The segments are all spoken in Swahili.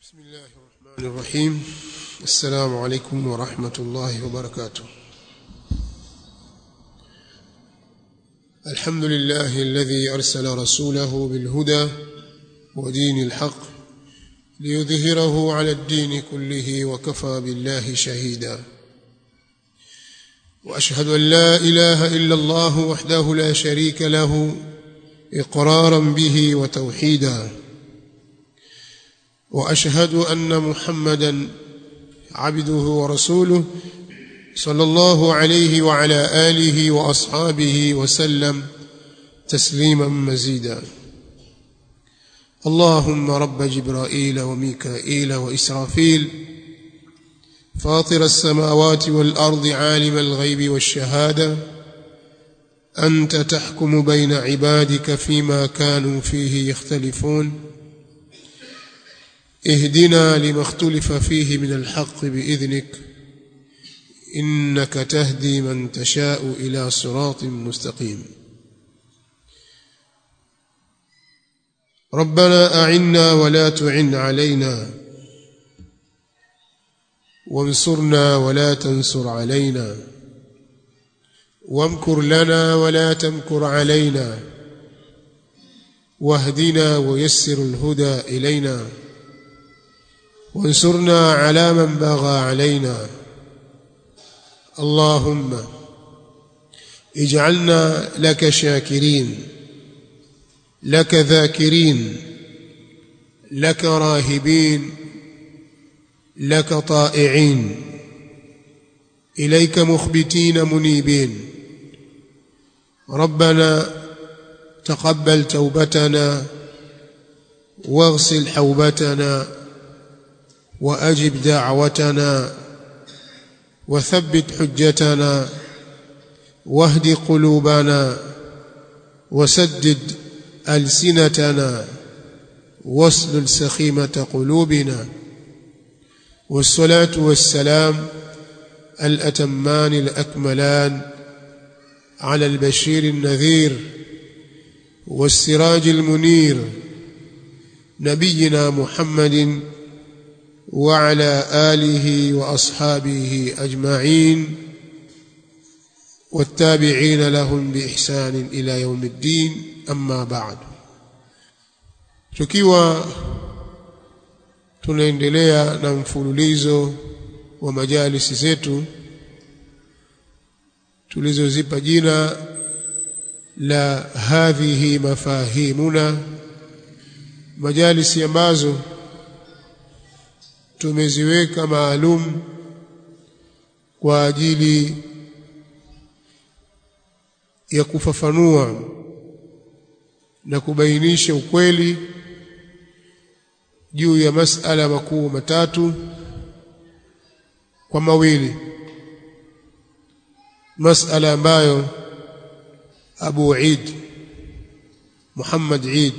بسم الله الرحمن الرحيم السلام عليكم ورحمة الله وبركاته الحمد لله الذي أرسل رسوله بالهدى ودين الحق ليظهره على الدين كله وكفى بالله شهيدا وأشهد أن لا إله إلا الله وحده لا شريك له إقرارا به وتوحيدا واشهد ان محمدا عبده ورسوله صلى الله عليه وعلى اله واصحابه وسلم تسليما مزيدا اللهم رب جبرائيل وميكائيل واسرافيل فاطر السماوات والارض عالم الغيب والشهاده انت تحكم بين عبادك فيما كانوا فيه يختلفون اهدنا لما اختلف فيه من الحق باذنك انك تهدي من تشاء الى صراط مستقيم ربنا اعنا ولا تعن علينا وانصرنا ولا تنصر علينا وامكر لنا ولا تمكر علينا واهدنا ويسر الهدى الينا وانصرنا على من بغى علينا اللهم اجعلنا لك شاكرين لك ذاكرين لك راهبين لك طائعين اليك مخبتين منيبين ربنا تقبل توبتنا واغسل حوبتنا واجب دعوتنا وثبت حجتنا واهد قلوبنا وسدد السنتنا واسلل سخيمه قلوبنا والصلاه والسلام الاتمان الاكملان على البشير النذير والسراج المنير نبينا محمد وعلى اله واصحابه اجمعين والتابعين لهم باحسان الى يوم الدين اما بعد tukiwa tunaendelea na mfululizo wa majalisi zetu tulizozipa jina la hadhihi mafahimuna majalisi ambazo tumeziweka maalum kwa ajili ya kufafanua na kubainisha ukweli juu ya masala makuu matatu kwa mawili masala ambayo Abu Eid Muhammad Eid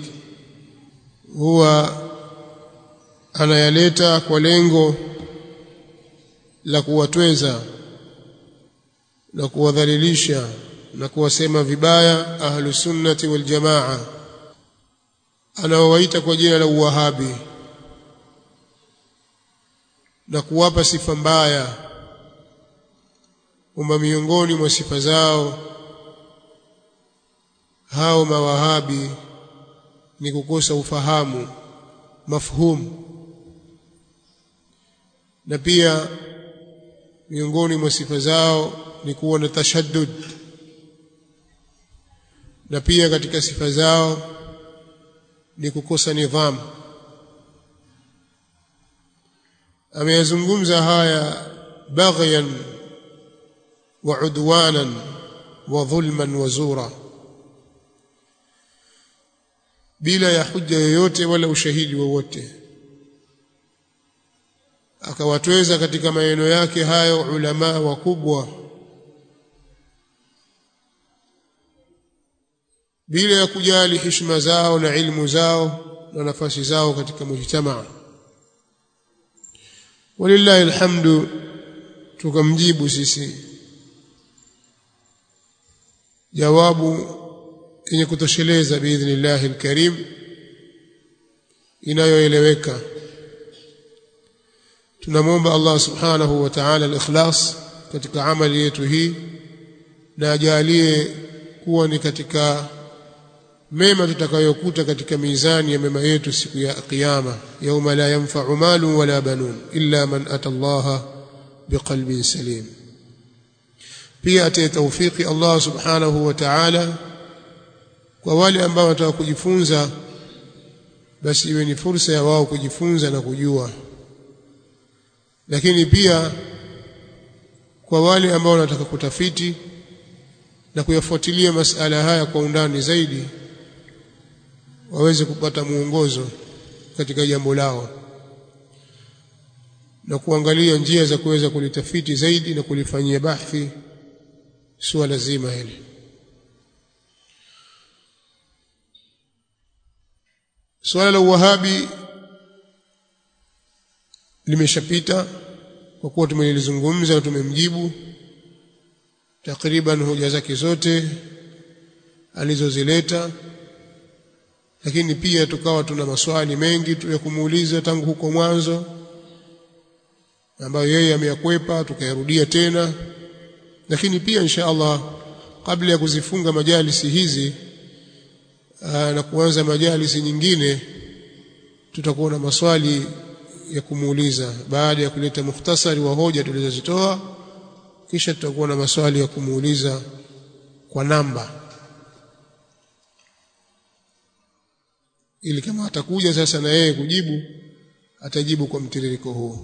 huwa anayaleta kwa lengo la kuwatweza na kuwadhalilisha na kuwasema vibaya ahlu sunnati wal jamaa anaowaita kwa jina la uwahabi na kuwapa sifa mbaya kwamba miongoni mwa sifa zao hao mawahabi ni kukosa ufahamu mafhumu na pia miongoni mwa sifa zao ni kuwa na tashaddud na pia katika sifa zao ni kukosa nidhamu ameyazungumza haya baghyan wa udwanan wa dhulman wa zura bila ya hujja yoyote wala ushahidi wowote akawatweza katika maneno yake hayo ulama wakubwa bila ya kujali heshima zao na ilmu zao na nafasi zao katika mujtamaa walillahi alhamdu tukamjibu sisi jawabu yenye kutosheleza biidhnillahi alkarim inayoeleweka tunamwomba Allah subhanahu wa ta'ala al-ikhlas katika amali yetu hii na ajalie kuwa ni katika mema tutakayokuta katika mizani ya mema yetu siku ya kiyama yauma la yanfa'u malu wala banun illa man ata Allah biqalbin salim pia ate tawfiki Allah subhanahu wa ta'ala kwa wale ambao wanataka kujifunza basi iwe ni fursa ya wao kujifunza na kujua lakini pia kwa wale ambao wanataka kutafiti na kuyafuatilia masala haya kwa undani zaidi waweze kupata mwongozo katika jambo lao na kuangalia njia za kuweza kulitafiti zaidi na kulifanyia bahthi suala zima hili suala la uwahabi limeshapita kwa kuwa tumelizungumza na tumemjibu takriban hoja zake zote alizozileta lakini pia tukawa tuna maswali mengi tu ya kumuuliza tangu huko mwanzo ambayo yeye ameyakwepa tukayarudia tena lakini pia insha Allah kabla ya kuzifunga majalisi hizi aa, na kuanza majalisi nyingine tutakuwa na maswali ya kumuuliza baada ya kuleta mukhtasari wa hoja tulizozitoa kisha tutakuwa na maswali ya kumuuliza kwa namba ili kama atakuja sasa na yeye kujibu atajibu kwa mtiririko huu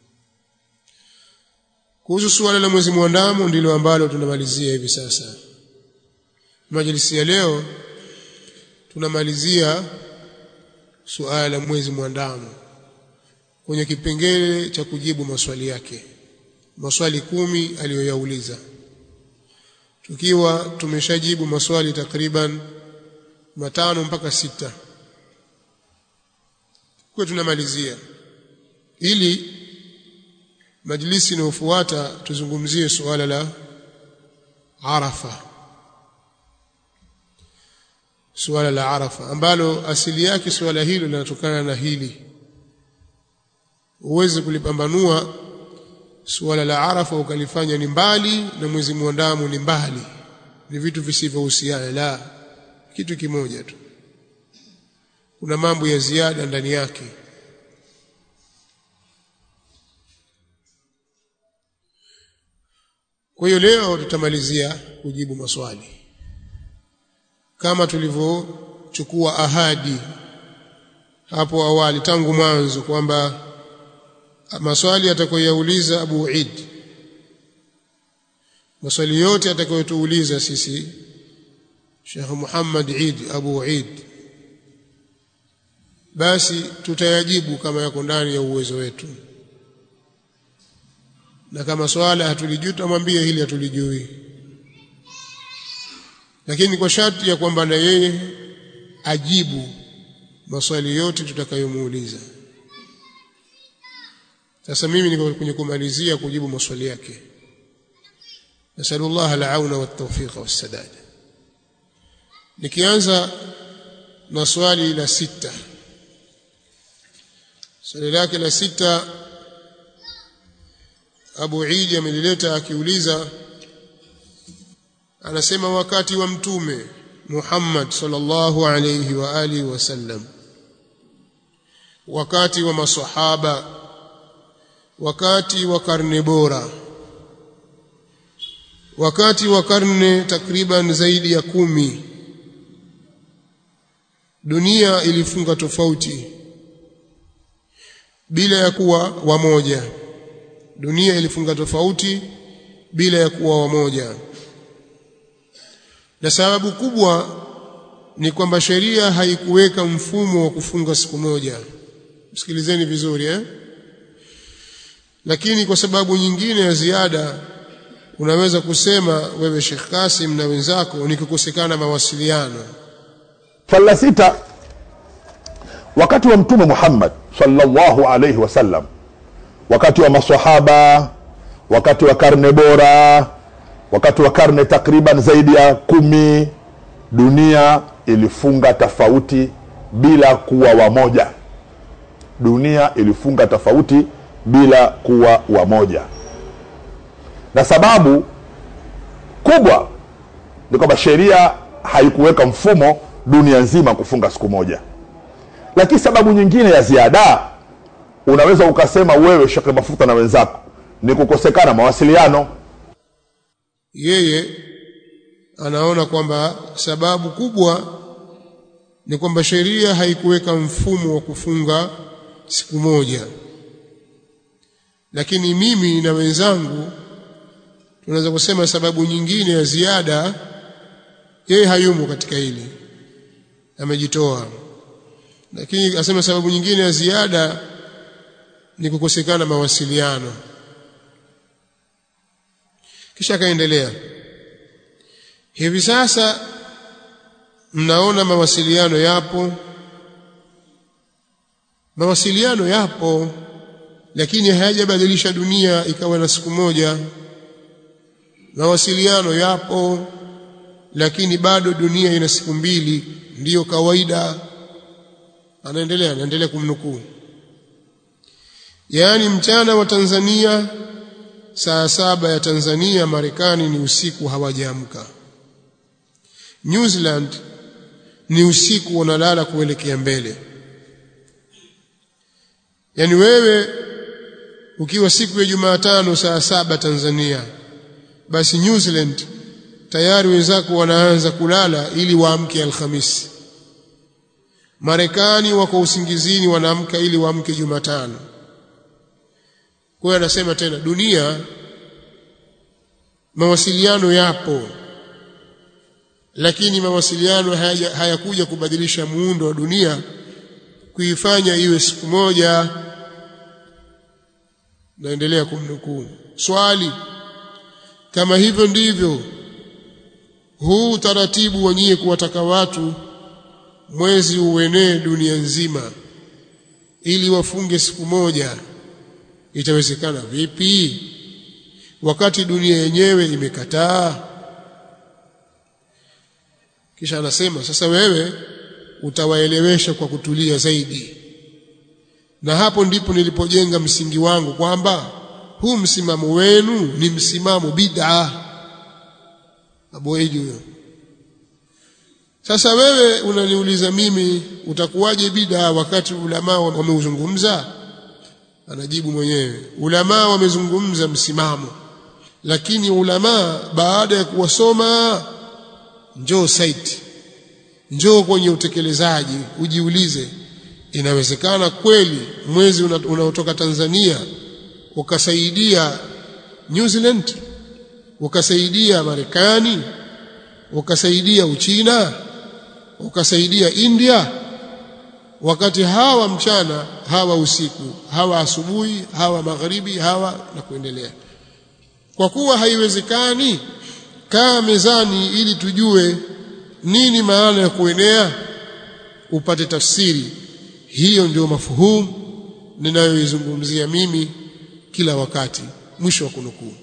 kuhusu suala la mwezi mwandamo ndilo ambalo tunamalizia hivi sasa majlisi ya leo tunamalizia suala la mwezi mwandamo kwenye kipengele cha kujibu maswali yake maswali kumi aliyoyauliza tukiwa tumeshajibu maswali takriban matano mpaka sita kwa tunamalizia ili majlisi inayofuata tuzungumzie suala la Arafa suala la Arafa ambalo asili yake suala hilo linatokana na hili uweze kulipambanua suala la Arafa ukalifanya ni mbali na mwezi mwandamo ni mbali ni vitu visivyohusiana la kitu kimoja tu kuna mambo ya ziada ndani yake kwa hiyo leo tutamalizia kujibu maswali kama tulivyochukua ahadi hapo awali tangu mwanzo kwamba maswali atakayoyauliza Abu Eid maswali yote atakayotuuliza sisi Sheikh Muhammad Eid Abu Eid basi tutayajibu kama yako ndani ya uwezo wetu na kama swala hatulijui tutamwambia hili hatulijui lakini kwa sharti ya kwamba na yeye ajibu maswali yote tutakayomuuliza sasa mimi niko kwenye kumalizia kujibu maswali yake nasallallahu al-auna wat-tawfiq was-sadad nikianza na swali la sita swali lake la sita Abu Eid amelileta akiuliza anasema wakati wa mtume Muhammad sallallahu alayhi wa alihi wasallam wakati wa masahaba wakati wa karne bora wakati wa karne takriban zaidi ya kumi dunia ilifunga tofauti bila ya kuwa wamoja dunia ilifunga tofauti bila ya kuwa wamoja na sababu kubwa ni kwamba sheria haikuweka mfumo wa kufunga siku moja msikilizeni vizuri eh lakini kwa sababu nyingine ya ziada unaweza kusema wewe Sheikh Kasim na wenzako ni kukosekana mawasiliano swali la sita wakati wa mtume Muhammad sallallahu alayhi wasallam wakati wa maswahaba wakati wa karne bora wakati wa karne takriban zaidi ya kumi dunia ilifunga tofauti bila kuwa wamoja dunia ilifunga tofauti bila kuwa wamoja na sababu kubwa ni kwamba sheria haikuweka mfumo dunia nzima kufunga siku moja lakini sababu nyingine ya ziada unaweza ukasema wewe shekhe mafuta na wenzako ni kukosekana mawasiliano yeye anaona kwamba sababu kubwa ni kwamba sheria haikuweka mfumo wa kufunga siku moja lakini mimi na wenzangu tunaweza kusema sababu nyingine ya ziada yeye hayumo katika hili amejitoa lakini asema sababu nyingine ya ziada ni kukosekana mawasiliano kisha akaendelea hivi sasa mnaona mawasiliano yapo mawasiliano yapo lakini hayajabadilisha dunia ikawa na siku moja mawasiliano yapo lakini bado dunia ina siku mbili ndiyo kawaida anaendelea anaendelea kumnukuu yaani mchana wa Tanzania saa saba ya Tanzania Marekani ni usiku hawajaamka New Zealand ni usiku wanalala kuelekea mbele yaani wewe ukiwa siku ya Jumatano saa saba Tanzania basi New Zealand tayari wenzako wanaanza kulala ili waamke Alhamisi Marekani wako usingizini wanaamka ili waamke Jumatano kwa hiyo anasema tena dunia mawasiliano yapo lakini mawasiliano hayakuja haya kubadilisha muundo wa dunia kuifanya iwe siku moja naendelea kumnukuu swali kama hivyo ndivyo huu utaratibu wenyewe kuwataka watu mwezi uenee dunia nzima ili wafunge siku moja itawezekana vipi wakati dunia yenyewe imekataa kisha anasema sasa wewe utawaelewesha kwa kutulia zaidi na hapo ndipo nilipojenga msingi wangu kwamba huu msimamo wenu ni msimamo bid'a aboeji huyo sasa wewe unaniuliza mimi utakuwaje bid'a wakati ulama wameuzungumza anajibu mwenyewe ulama wamezungumza msimamo lakini ulama baada ya kuwasoma njoo site njoo kwenye utekelezaji ujiulize inawezekana kweli mwezi unaotoka una Tanzania ukasaidia New Zealand ukasaidia Marekani ukasaidia Uchina ukasaidia India wakati hawa mchana hawa usiku hawa asubuhi hawa magharibi hawa na kuendelea kwa kuwa haiwezekani kaa mezani ili tujue nini maana ya kuenea upate tafsiri hiyo ndio mafuhumu ninayoizungumzia mimi kila wakati mwisho wa kunukuu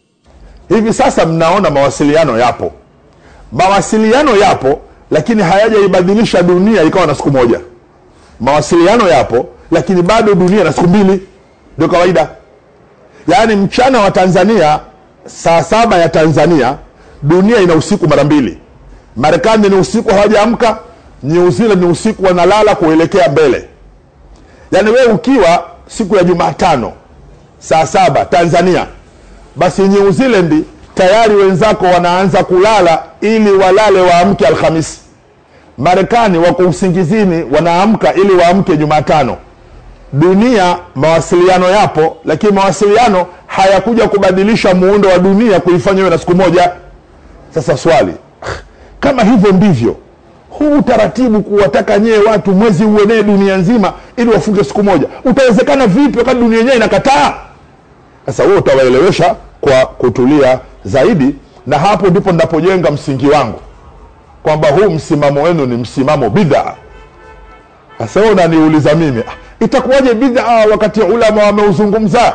hivi sasa mnaona mawasiliano yapo mawasiliano yapo lakini hayajaibadilisha dunia ikawa na siku moja mawasiliano yapo lakini bado dunia na siku mbili ndio kawaida yaani mchana wa tanzania saa saba ya tanzania dunia ina usiku mara mbili marekani ni usiku hawajaamka new zealand ni usiku wanalala kuelekea mbele yaani wewe ukiwa siku ya jumatano saa saba tanzania basi new zealand tayari wenzako wanaanza kulala ili walale waamke alhamisi marekani wako usingizini wanaamka ili waamke jumatano dunia mawasiliano yapo lakini mawasiliano hayakuja kubadilisha muundo wa dunia kuifanya iwe na siku moja sasa swali kama hivyo ndivyo huu utaratibu kuwataka nyee watu mwezi uenee dunia nzima ili wafunge siku moja utawezekana vipi wakati dunia yenyewe inakataa sasa wewe utawaelewesha kwa kutulia zaidi na hapo ndipo ninapojenga msingi wangu kwamba huu msimamo wenu ni msimamo bidhaa sasa wewe unaniuliza mimi ah, itakuwaje bidhaa wakati ulama wameuzungumza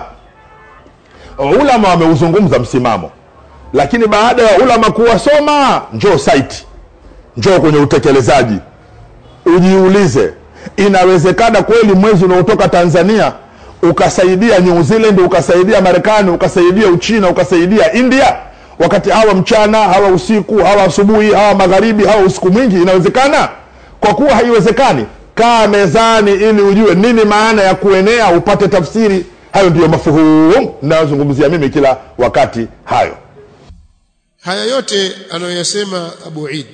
ulama wameuzungumza msimamo lakini baada ya ulama kuwasoma njoo site njoo kwenye utekelezaji ujiulize inawezekana kweli mwezi unaotoka tanzania ukasaidia new zealand ukasaidia marekani ukasaidia uchina ukasaidia india wakati hawa mchana hawa usiku hawa asubuhi hawa magharibi hawa usiku mwingi inawezekana kwa kuwa haiwezekani kaa mezani ili ujue nini maana ya kuenea upate tafsiri hayo ndiyo mafuhum nayozungumzia mimi kila wakati hayo haya yote anayoyasema Abu Eid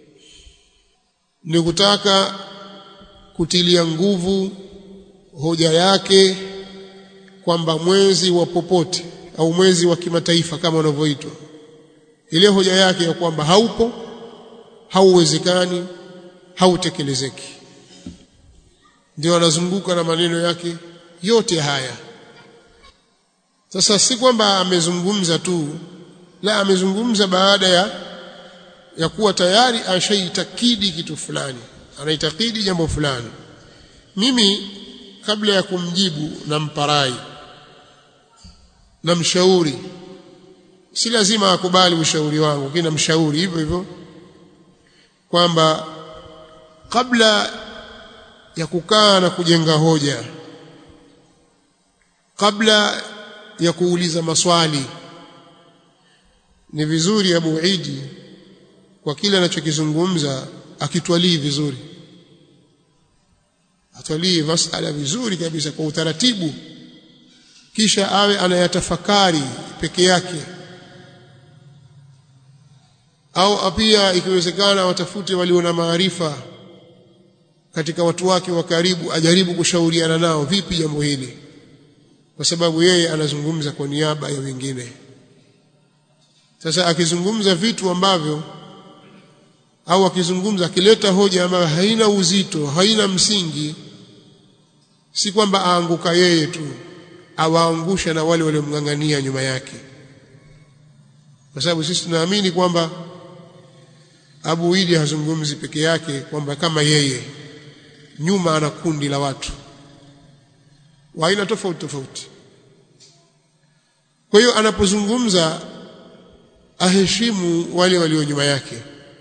ni kutaka kutilia nguvu hoja yake kwamba mwezi wa popote au mwezi wa kimataifa kama unavyoitwa ile hoja yake ya kwamba haupo hauwezekani hautekelezeki ndio anazunguka na maneno yake yote haya sasa si kwamba amezungumza tu la amezungumza baada ya ya kuwa tayari ashaitakidi kitu fulani anaitakidi jambo fulani mimi kabla ya kumjibu namparai namshauri si lazima akubali ushauri wangu lakini namshauri hivyo hivyo kwamba kabla ya kukaa na kujenga hoja kabla ya kuuliza maswali ni vizuri Abu Idi kwa kile anachokizungumza akitwalii vizuri atwalii masala vizuri kabisa kwa utaratibu kisha awe anayatafakari peke yake au pia ikiwezekana watafute walio na maarifa katika watu wake wa karibu ajaribu kushauriana nao vipi jambo hili kwa sababu yeye anazungumza kwa niaba ya wengine sasa akizungumza vitu ambavyo au akizungumza akileta hoja ambayo haina uzito haina msingi si kwamba aanguka yeye tu awaangusha na wale waliomng'ang'ania nyuma yake kwa sababu sisi tunaamini kwamba Abu Idi hazungumzi peke yake kwamba kama yeye nyuma ana kundi la watu wa aina tofauti tofauti kwa hiyo anapozungumza aheshimu wale walio nyuma yake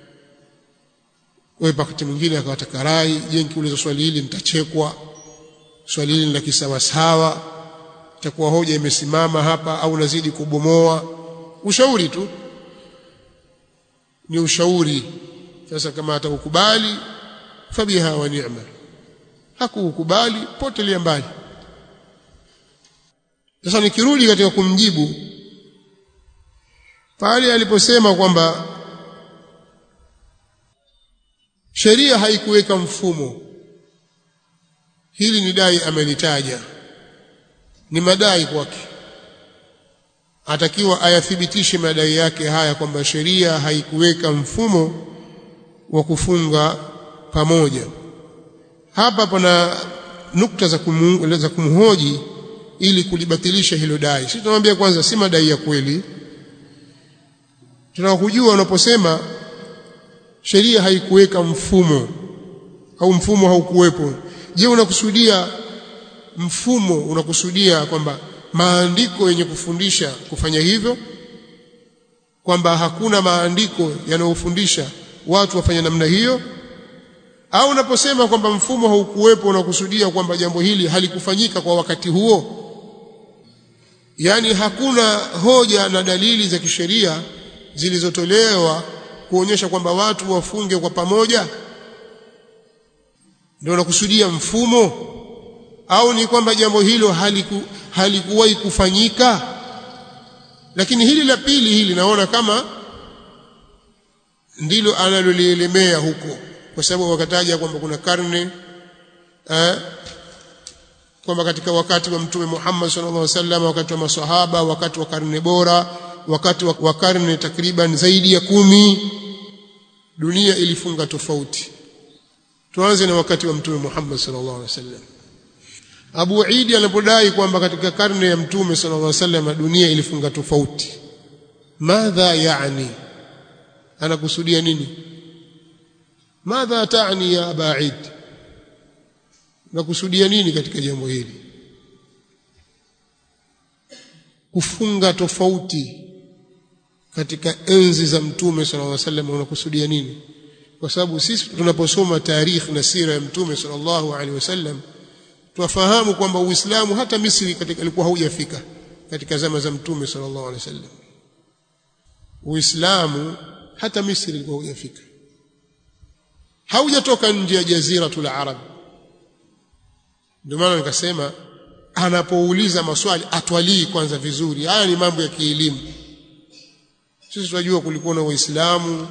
wewe wakati mwingine akawataka rai je nikiuliza swali hili nitachekwa swali hili la kisawasawa itakuwa hoja imesimama hapa au nazidi kubomoa ushauri tu ni ushauri sasa kama atakukubali fabiha wa ni'ma hakukubali potelea mbali sasa nikirudi katika kumjibu pale aliposema kwamba sheria haikuweka mfumo hili ni dai amelitaja ni madai kwake atakiwa ayathibitishe madai yake haya kwamba sheria haikuweka mfumo wa kufunga pamoja hapa pana nukta za, kumu, za kumhoji ili kulibatilisha hilo dai sisi tunamwambia kwanza si madai ya kweli tunakujua unaposema sheria haikuweka mfumo au mfumo haukuwepo je unakusudia mfumo unakusudia kwamba maandiko yenye kufundisha kufanya hivyo kwamba hakuna maandiko yanayofundisha watu wafanye namna hiyo au unaposema kwamba mfumo haukuwepo unakusudia kwamba jambo hili halikufanyika kwa wakati huo yaani hakuna hoja na dalili za kisheria zilizotolewa kuonyesha kwamba watu wafunge kwa pamoja ndio unakusudia mfumo au ni kwamba jambo hilo haliku, halikuwahi kufanyika lakini hili la pili hili naona kama ndilo analolielemea huko kwa sababu wakataja kwamba kuna karne eh, kwamba katika wakati wa mtume Muhammad sallallahu alaihi wasallam wakati wa maswahaba wakati wa karne bora wakati wa karne takriban zaidi ya kumi dunia ilifunga tofauti tuanze na wakati wa mtume Muhammad sallallahu alaihi wasallam Abu Idi anapodai kwamba katika karne ya mtume sallallahu alaihi wasallam dunia ilifunga tofauti madha yani anakusudia nini madha taani ya Aba Eid nakusudia nini katika jambo hili kufunga tofauti katika enzi za mtume sallallahu alaihi wasallam unakusudia nini kwa sababu sisi tunaposoma tarikh na sira ya mtume sallallahu alaihi wasallam twafahamu kwamba Uislamu hata Misri katika ilikuwa haujafika katika zama za Mtume sallallahu alaihi wasallam Uislamu hata Misri ilikuwa haujafika haujatoka nje ya jaziratul arab ndio maana nikasema anapouliza maswali atwalii kwanza vizuri haya ni mambo ya kielimu sisi tunajua kulikuwa na waislamu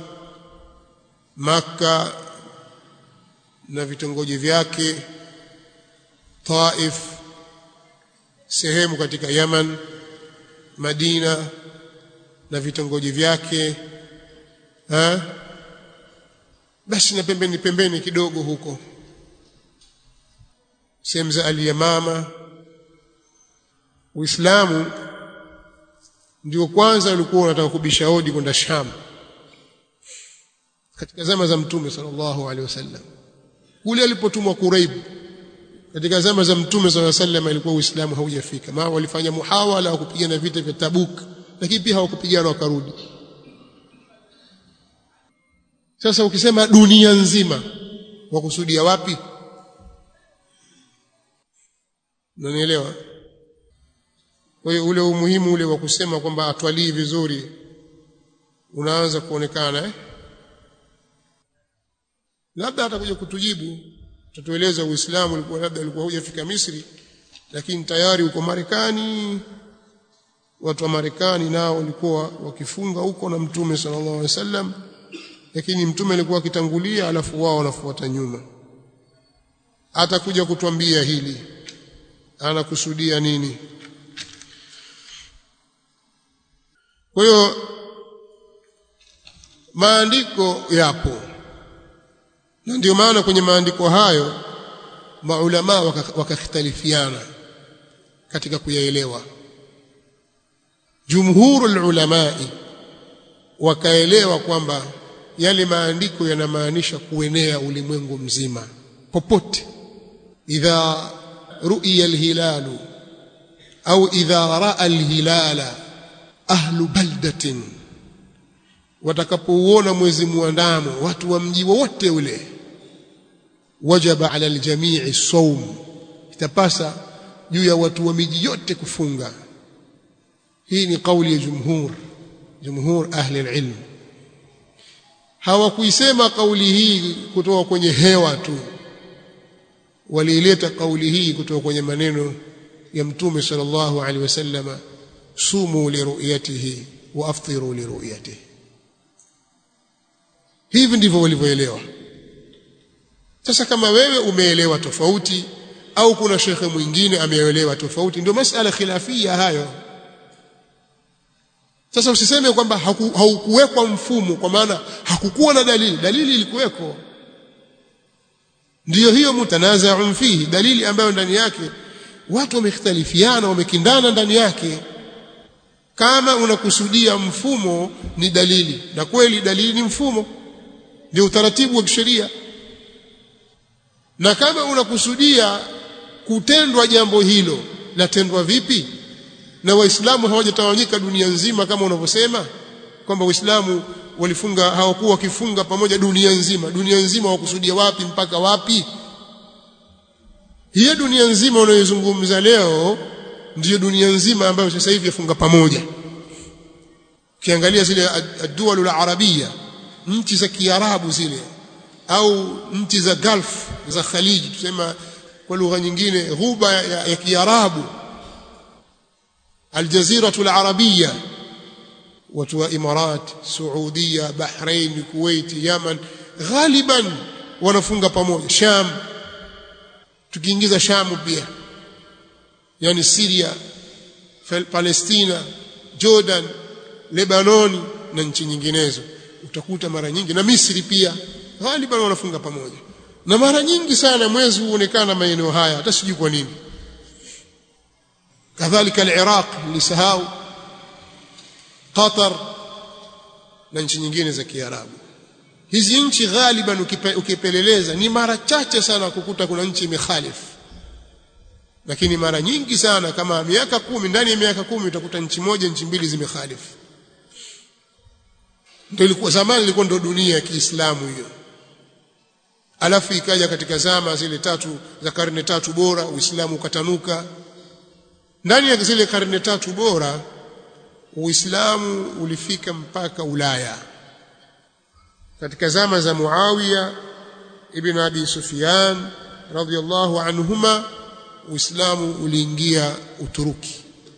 maka na vitongoji vyake Taif sehemu katika Yaman Madina na vitongoji vyake ha? basi na pembeni pembeni kidogo huko sehemu za Al-Yamama Uislamu ndio kwanza ulikuwa unataka kubisha hodi kwenda Sham katika zama za Mtume sallallahu alaihi wasallam kule alipotumwa Quraib katika zama za Mtume sallallahu alaihi wasallam ilikuwa Uislamu haujafika maana walifanya muhawala wa kupigana vita vya Tabuk lakini pia hawakupigana wakarudi sasa ukisema dunia nzima wakusudia wapi unanielewa kwa hiyo ule umuhimu ule wa kusema kwamba atwalii vizuri unaanza kuonekana eh? labda atakuja kutujibu tatueleza uislamu ulikuwa labda ulikuwa hujafika Misri lakini tayari uko Marekani watu wa Marekani nao walikuwa wakifunga huko na mtume sallallahu alaihi wasallam lakini mtume alikuwa akitangulia alafu wao wanafuata nyuma atakuja kutuambia hili anakusudia nini kwa hiyo maandiko yapo na ndio maana kwenye maandiko hayo maulama wakakhtalifiana waka katika kuyaelewa jumhurul ulamai wakaelewa kwamba yale maandiko yanamaanisha kuenea ulimwengu mzima popote idha ru'iya alhilalu au idha ra'a alhilala ahlu baldatin watakapouona mwezi muandamo watu wa mji wote ule wajaba ala aljamii sawm itapasa juu ya watu wa miji yote kufunga hii ni kauli ya jumhur jumhur ahli alilm hawakuisema kauli hii kutoka kwenye hewa tu waliileta kauli hii kutoka kwenye maneno ya mtume sallallahu alaihi wasallam sumu liruyatihi wa aftiru liruyatihi hivi ndivyo walivyoelewa sasa kama wewe umeelewa tofauti au kuna shekhe mwingine ameelewa tofauti ndio masala khilafia hayo sasa usiseme kwamba haukuwekwa mfumo kwa maana hakukuwa na dalili dalili ilikuweko ndiyo hiyo mutanazaun fihi dalili ambayo ndani yake watu wamekhtalifiana wamekindana ndani yake kama unakusudia mfumo ni dalili na kweli dalili ni mfumo ndio utaratibu wa kisheria na kama unakusudia kutendwa jambo hilo latendwa vipi na waislamu hawajatawanyika dunia nzima kama unavyosema kwamba waislamu walifunga hawakuwa wakifunga pamoja dunia nzima dunia nzima wakusudia wapi mpaka wapi hiyo dunia nzima unayozungumza leo ndiyo dunia nzima ambayo sasa hivi yafunga pamoja ukiangalia zile ad-duwal al-arabia nchi za kiarabu zile au nchi za Gulf za Khaliji tusema kwa lugha nyingine ghuba ya, ya kiarabu الجزيرة العربية وتوا إمارات سعودية بحرين كويت يمن غالبا wanafunga pamoja Sham tukiingiza Sham pia yani Syria Palestina Jordan Lebanon na nchi nyinginezo utakuta mara nyingi na Misri pia ghaliban wanafunga pamoja na mara nyingi sana mwezi huonekana maeneo haya hata sijui kwa nini kadhalika al-Iraq lisahau Qatar na nchi nyingine za Kiarabu hizi nchi ghaliban ukipeleleza ni mara chache sana kukuta kuna nchi imekhalifu lakini mara nyingi sana kama miaka kumi ndani ya miaka kumi utakuta nchi moja nchi mbili zimekhalifu ndio ilikuwa zamani ilikuwa ndio dunia ya Kiislamu hiyo alafu ikaja katika zama zile tatu za karne tatu bora uislamu ukatanuka ndani ya zile karne tatu bora uislamu ulifika mpaka ulaya katika zama za muawiya ibn abi sufyan radhiyallahu anhuma uislamu uliingia uturuki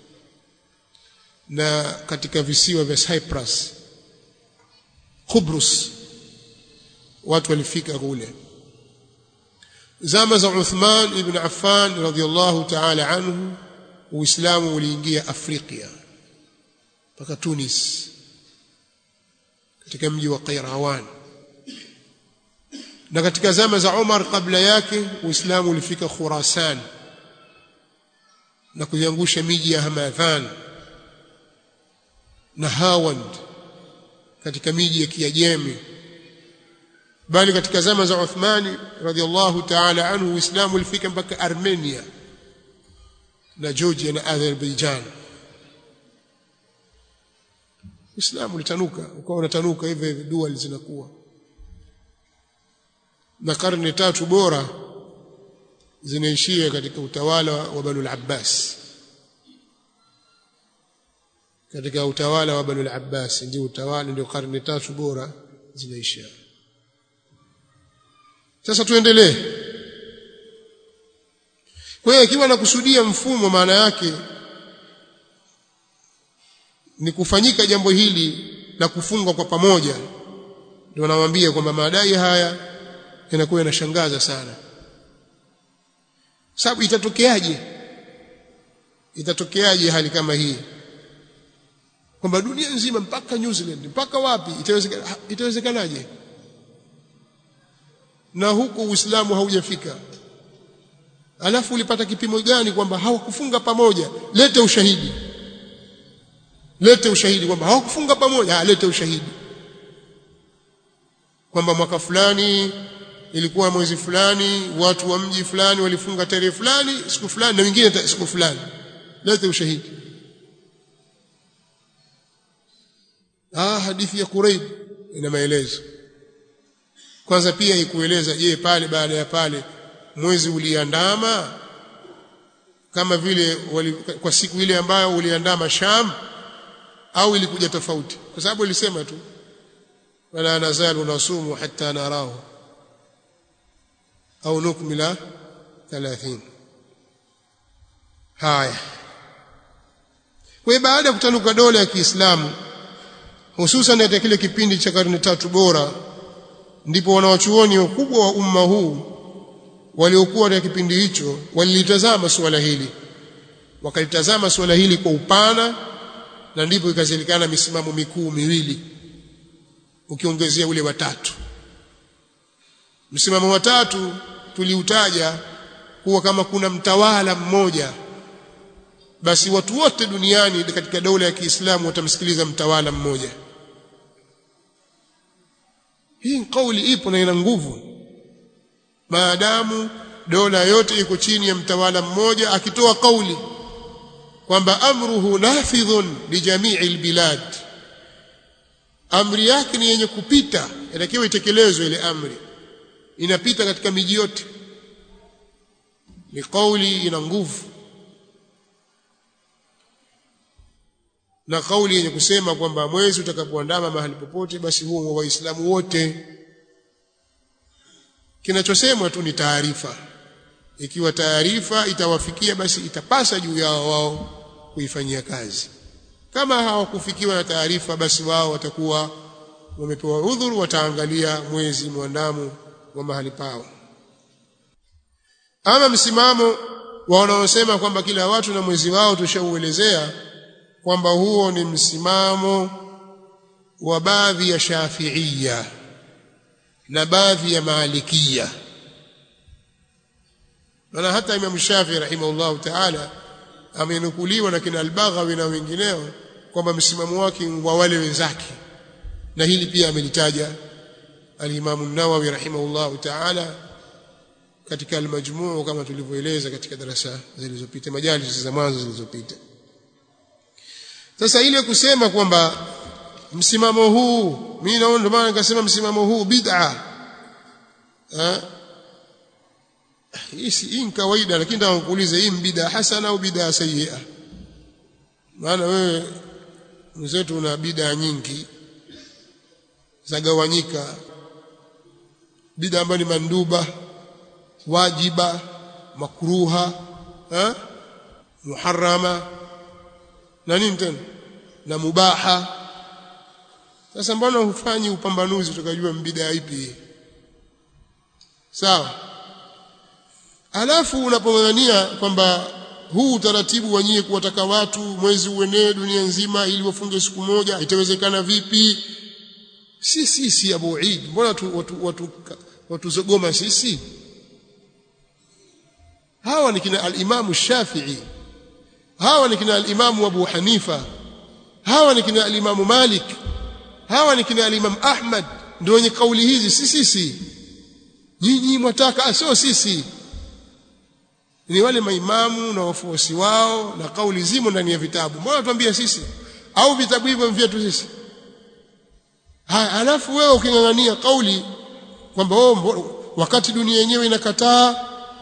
na katika visiwa vya cyprus Kubrus watu walifika kule zama za Uthman ibn Affan radhiyallahu ta'ala anhu Uislamu uliingia Afrika mpaka Tunis katika mji wa Qairawan na katika zama za Umar kabla yake Uislamu ulifika Khurasan na kuiangusha miji ya Hamadhan na Hawand katika miji ya Kiajemi bali katika zama za Uthmani radhiallahu ta'ala anhu Uislamu ulifika mpaka Armenia na Georgia na Azerbaijan Uislamu ulitanuka ukawa unatanuka hivyo hivyo dual zinakuwa na karne tatu bora zinaishia katika utawala wa Banu al-Abbas katika utawala wa Banu al-Abbas ndio utawala ndio karne tatu bora zinaisha sasa tuendelee kwa hiyo ikiwa nakusudia mfumo maana yake ni kufanyika jambo hili la kufungwa kwa pamoja ndio nawaambia kwamba madai haya yanakuwa yanashangaza sana sababu itatokeaje itatokeaje hali kama hii kwamba dunia nzima mpaka New Zealand mpaka wapi itawezekana itawezekanaje na huko Uislamu haujafika alafu ulipata kipimo gani kwamba hawakufunga pamoja lete ushahidi lete ushahidi kwamba hawakufunga pamoja ha, lete ushahidi kwamba mwaka fulani ilikuwa mwezi fulani watu wa mji fulani walifunga tarehe fulani siku fulani na wengine siku fulani lete ushahidi ah hadithi ya Quraib ina maelezo kwanza pia ikueleza je pale baada ya pale mwezi uliandama kama vile wali, kwa siku ile ambayo uliandama Sham au ilikuja tofauti kwa sababu ilisema tu wala nazalu nasumu hatta narahu au nukmila 30 haya kwa baada ya kutanuka dola ya Kiislamu hususan katika kile kipindi cha karne tatu bora ndipo wanawachuoni wakubwa wa umma huu waliokuwa katika kipindi hicho walilitazama suala hili wakalitazama suala hili kwa upana na ndipo ikazilikana misimamo mikuu miwili ukiongezea ule watatu msimamo watatu tuliutaja kuwa kama kuna mtawala mmoja basi watu wote duniani katika dola ya Kiislamu watamsikiliza mtawala mmoja hii kauli ipo na ina nguvu maadamu dola yote iko chini ya mtawala mmoja akitoa kauli kwamba amruhu nafidhun lijamii albilad amri yake ni yenye kupita inatakiwa itekelezwe ile amri inapita katika miji yote ni kauli ina nguvu na kauli yenye kusema kwamba mwezi utakapoandama mahali popote basi huo wa waislamu wote kinachosemwa tu ni taarifa ikiwa taarifa itawafikia basi itapasa juu yao wao kuifanyia kazi kama hawakufikiwa na taarifa basi wao watakuwa wamepewa udhuru wataangalia mwezi mwandamo wa mahali pao ama msimamo wa wanaosema kwamba kila watu na mwezi wao tushauelezea kwamba huo ni msimamo wa baadhi ya Shafi'ia na baadhi ya Malikia maana hata Imam Shafi rahimahullahu ta'ala amenukuliwa na kina Al-Baghawi na wengineo kwamba msimamo wake wa wale wenzake na hili pia amelitaja al-Imam an-Nawawi rahimahullahu ta'ala katika al-Majmu' kama tulivyoeleza katika darasa zilizopita majalis za mwanzo zilizopita sasa ile kusema kwamba msimamo huu mimi naona ndio maana nikasema msimamo huu bid'a ha? hii si hii ni kawaida lakini nataka kukuuliza hii bid'a hasana au bid'a sayyi'a maana wewe mzetu una bid'a nyingi zagawanyika bid'a ambayo ni manduba wajiba makruha ha? muharrama na nini tena na mubaha sasa mbona hufanyi upambanuzi tukajua bid'a ipi sawa alafu unapong'ang'ania kwamba huu utaratibu wa nyie kuwataka watu mwezi uenee dunia nzima ili wafunge siku moja itawezekana vipi si sisi Abu Eid mbona watu watu watu watuzogoma sisi hawa ni kina al-Imam Shafi'i hawa ni kina al-Imam Abu Hanifa hawa ni kina al-Imam Malik hawa ni kina al-Imam Ahmad ndio wenye kauli hizi si sisi nyinyi mwataka sio sisi ni wale maimamu na wafuasi wao na kauli zimo ndani ya vitabu mbona tuambia sisi au vitabu hivyo vyetu sisi haya alafu wewe ukingangania kauli kwamba oh, wakati dunia yenyewe inakataa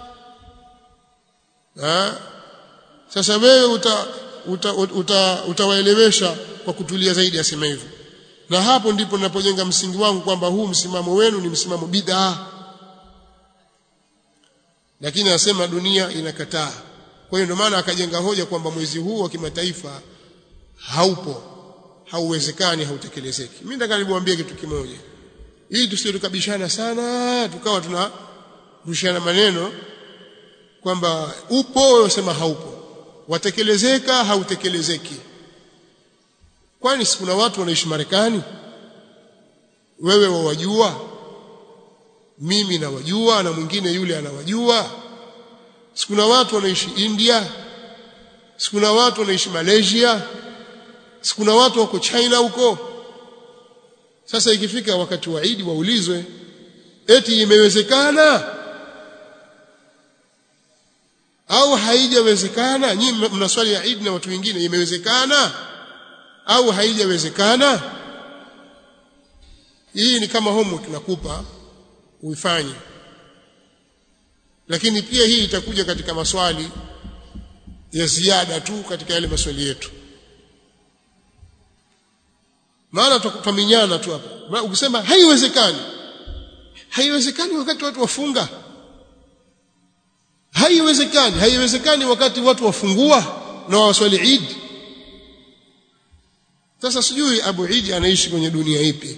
ha? sasa wewe uta, uta, uta, utawaelewesha kwa kutulia zaidi asema hivyo na hapo ndipo ninapojenga msingi wangu kwamba huu msimamo wenu ni msimamo bid'ah lakini anasema dunia inakataa kwa hiyo ndio maana akajenga hoja kwamba mwezi huu wa kimataifa haupo hauwezekani hautekelezeki mimi nataka niwaambie kitu kimoja ili tusije tukabishana sana tukawa tunarushiana maneno kwamba upo wasema haupo watekelezeka hautekelezeki kwani kuna watu wanaishi Marekani wewe wawajua mimi nawajua na mwingine yule anawajua sikuna watu wanaishi India sikuna watu wanaishi Malaysia sikuna watu wako China huko sasa ikifika wakati wa Eid waulizwe eti imewezekana au haijawezekana nyinyi mna swali ya Eid na watu wengine imewezekana au haijawezekana hii ni kama homework nakupa uifanye lakini pia hii itakuja katika maswali ya ziada tu katika yale maswali yetu maana tutaminyana tu hapa ukisema haiwezekani haiwezekani wakati watu wafunga haiwezekani haiwezekani wakati watu wafungua na waswali Eid sasa sijui Abu Eid anaishi kwenye dunia ipi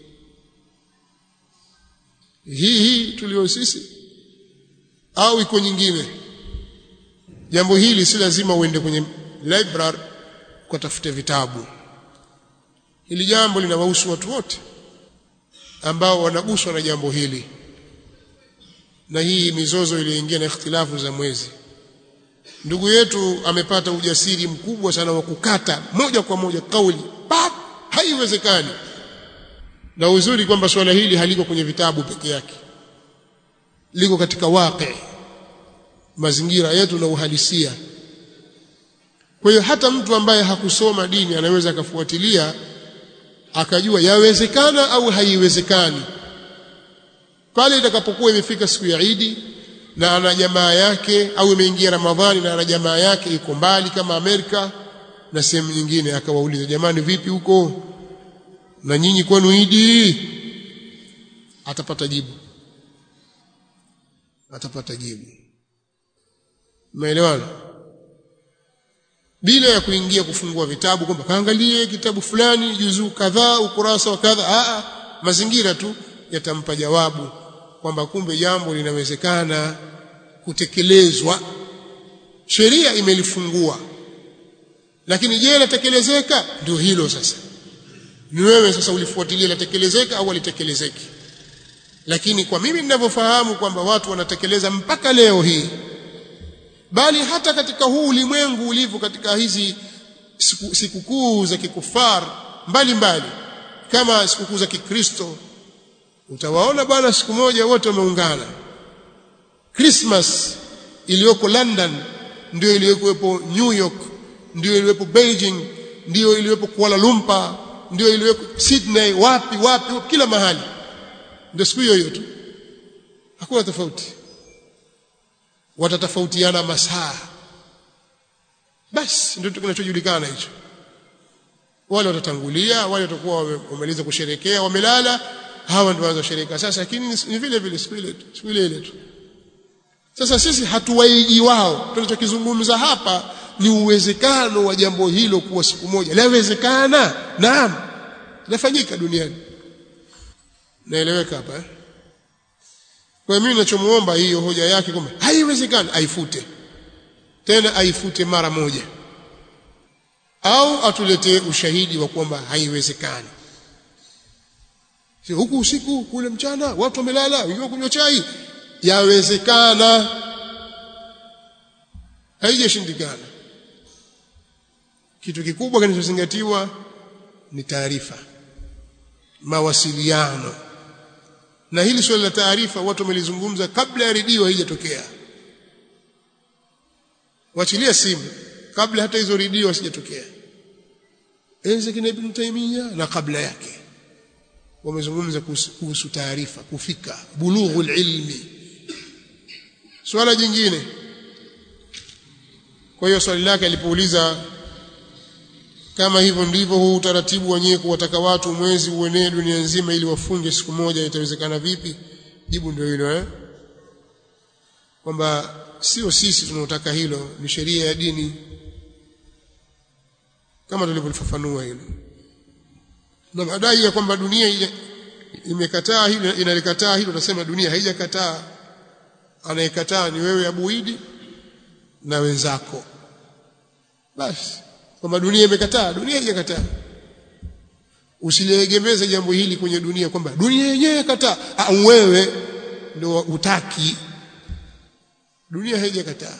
hii hii tulio sisi au iko nyingine jambo hili si lazima uende kwenye library ukatafute vitabu hili jambo linawahusu watu wote ambao wanaguswa na jambo hili na hii mizozo iliyoingia na ikhtilafu za mwezi ndugu yetu amepata ujasiri mkubwa sana wa kukata moja kwa moja kauli pap haiwezekani na uzuri kwamba swala hili haliko kwenye vitabu peke yake liko katika waqi mazingira yetu na uhalisia kwa hiyo hata mtu ambaye hakusoma dini anaweza akafuatilia akajua yawezekana au haiwezekani pale itakapokuwa imefika siku ya Idi na ana jamaa yake au imeingia Ramadhani na ana jamaa yake iko mbali kama Amerika na sehemu nyingine akawauliza jamani vipi huko na nyinyi kwenu Idi atapata jibu atapata jibu umeelewana bila ya kuingia kufungua vitabu kwamba kaangalie kitabu fulani juzuu kadhaa ukurasa wa kadha a mazingira tu yatampa jawabu kwamba kumbe jambo linawezekana kutekelezwa sheria imelifungua lakini je latekelezeka ndio hilo sasa ni wewe sasa ulifuatilia latekelezeka au alitekelezeki lakini kwa mimi ninavyofahamu kwamba watu wanatekeleza mpaka leo hii bali hata katika huu ulimwengu ulivyo katika hizi sikukuu za kikufar mbalimbali kama sikukuu za Kikristo utawaona bwana siku moja wote wameungana Christmas iliyoko London ndio iliyokuwepo New York ndio iliyokuwepo Beijing ndio iliyokuwepo Kuala Lumpur ndio iliyokuwepo Sydney wapi wapi kila mahali ndio siku hiyo hiyo tu hakuna tofauti watatofautiana masaa basi ndio kinachojulikana hicho wale watatangulia wale watakuwa wamemaliza kusherekea wamelala hawa ndio waanza kusherekea sasa lakini ni vile vile siku ile tu siku ile ile tu sasa sisi hatuwaiji wao tunachokizungumza hapa ni uwezekano wa jambo hilo kuwa siku moja lawezekana naam lafanyika duniani naeleweka hapa eh? kwa mimi ninachomuomba hiyo hoja yake kwamba haiwezekani aifute tena aifute mara moja au atuletee ushahidi wa kwamba haiwezekani si huku usiku kule mchana watu wamelala wengine kunywa chai yawezekana haijashindikana kitu kikubwa kinachozingatiwa ni taarifa mawasiliano na hili swali la taarifa watu wamelizungumza kabla ya redio haijatokea wachilia simu kabla hata hizo redio hasijatokea enzi kina Ibn Taymiyyah na kabla yake wamezungumza kuhusu taarifa kufika bulughul ilmi swala jingine kwa hiyo swali lake alipouliza kama hivyo ndivyo huu utaratibu wenyewe kuwataka watu mwezi uenee dunia nzima ili wafunge siku moja itawezekana vipi jibu ndio hilo eh kwamba sio sisi tunaotaka hilo ni sheria ya dini kama tulivyolifafanua hilo na madai ya kwamba dunia imekataa hilo inalikataa hilo tunasema dunia haijakataa anayekataa ni wewe Abuidi na wenzako basi kwamba dunia imekataa dunia haijakataa usiliegemeze jambo hili kwenye dunia kwamba dunia yenyewe kataa au wewe ndio utaki dunia haijakataa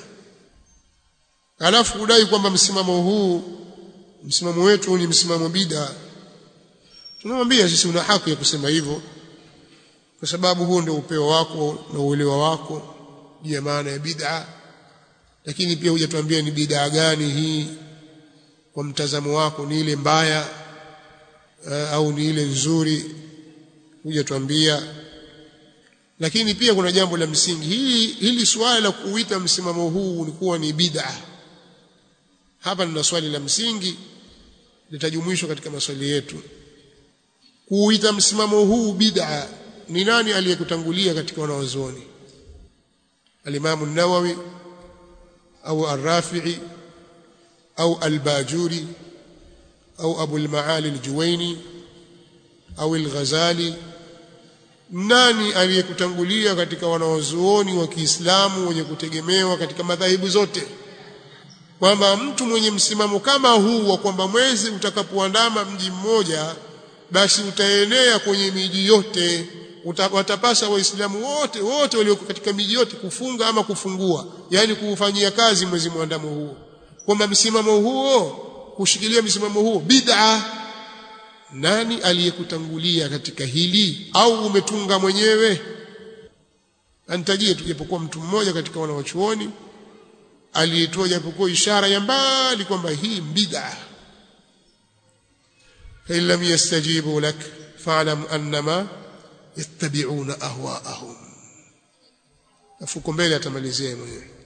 alafu kudai kwamba msimamo huu msimamo wetu ni msimamo bida tunamwambia sisi una haki ya kusema hivyo kwa sababu huo ndio upeo wako na uelewa wako juu ya maana ya bid'a lakini pia hujatuambia ni bid'a gani hii kwa mtazamo wako ni ile mbaya uh, au ni ile nzuri hujatuambia lakini pia kuna jambo la msingi hili hili swali la kuita msimamo huu ni kuwa ni bid'a hapa nina swali la msingi litajumuishwa katika maswali yetu kuita msimamo huu bid'a ni nani aliyekutangulia katika wanawazuoni alimamu nawawi au arrafi'i au albajuri au abu almaali aljuwaini au alghazali nani aliyekutangulia katika wanawazuoni wa Kiislamu wenye kutegemewa katika madhahibu zote kwamba mtu mwenye msimamo kama huu wa kwamba mwezi utakapoandama mji mmoja basi utaenea kwenye miji yote Uta, watapasa waislamu wote wote walioko katika miji yote kufunga ama kufungua yani kuufanyia kazi mwezi mwandamo huo kwamba msimamo huo kushikilia msimamo huo bid'a nani aliyekutangulia katika hili au umetunga mwenyewe antajie tu japokuwa mtu mmoja katika wanawachuoni aliyetoa japokuwa ishara ya mbali kwamba hii bid'a fa lam yastajibu lak fa'lam annama yattabi'una ahwa'ahum afuko mbele atamalizia mwenyewe